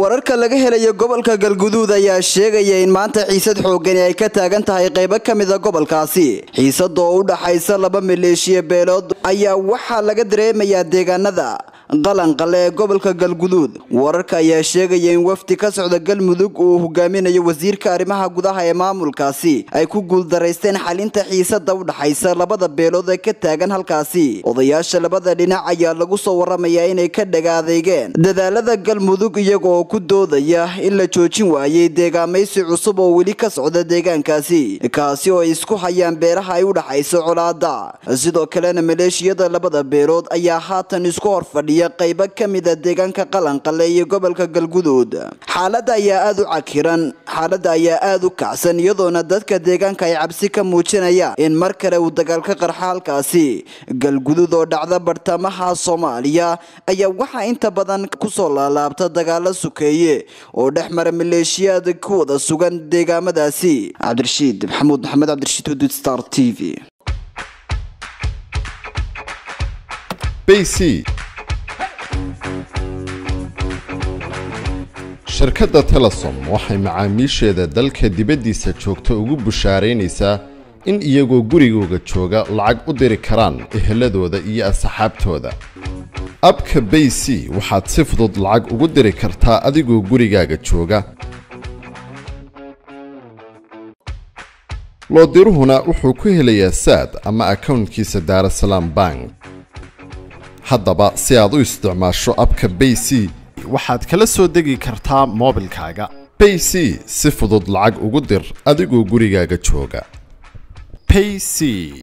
wararka laga helayo gobolka galguduud ayaa sheegaya in maanta xiisad xoogani ay ka taagan tahay qaybo ka mida gobolkaasi xiisada oo u dhaxaysa laba maleeshiya beelood ayaa waxaa laga dareemayaa deegaanada qalanqale ee gobolka galguduud wararka ayaa sheegaya in wafdi ka socda galmudug uu hogaaminayo wasiirka arrimaha gudaha ee maamulkaasi ay ku guuldaraysteen xalinta xiisada u dhaxaysa labada beelood ee ka taagan halkaasi odayaasha labada dhinac ayaa lagu soo waramayaa inay ka dhaga adeegeen dadaalada galmudug iyaga oo ku doodaya in la joojin waayey deegaamaysi cusub oo weli ka socda deegaankaasi kaasi oo ay isku hayaan beeraha ay u dhaxayso colaada sidoo kalena maleeshiyada labada beelood ayaa haatan isku hor fadhiya qaybo ka mida deegaanka qalanqale iyo gobolka galguduud xaalada ayaa aada u cakiran xaalada ayaa aada u kacsan iyadoona dadka deegaanka ay cabsi ka muujinayaan in mar kale uu dagaal ka qarxa halkaasi galguduud oo dhacda bartamaha soomaaliya ayaa waxaa inta badan kusoo laalaabta dagaalo sukeeye oo dhex mara maleeshiyaad ku wada sugan deegaamadaasi cabdirashiid maxamuud maxamed cabdirashiid hudud star t v bc shirkadda telesom waxay macaamiisheeda dalka dibaddiisa joogta ugu bushaaraynaysaa in iyagoo gurigooga jooga lacag u diri karaan eheladooda iyo asxaabtooda abka bay c waxaad si fudud lacag ugu diri kartaa adigoo gurigaaga jooga loodiruhuna wuxuu ku helayaa saad ama akownkiisa daarasalaam bank haddaba si aad u isticmaasho abka bay c waxaad kala soo degi kartaa moobilkaaga bay c si fudud lacag ugu dir adigoo gurigaaga jooga payc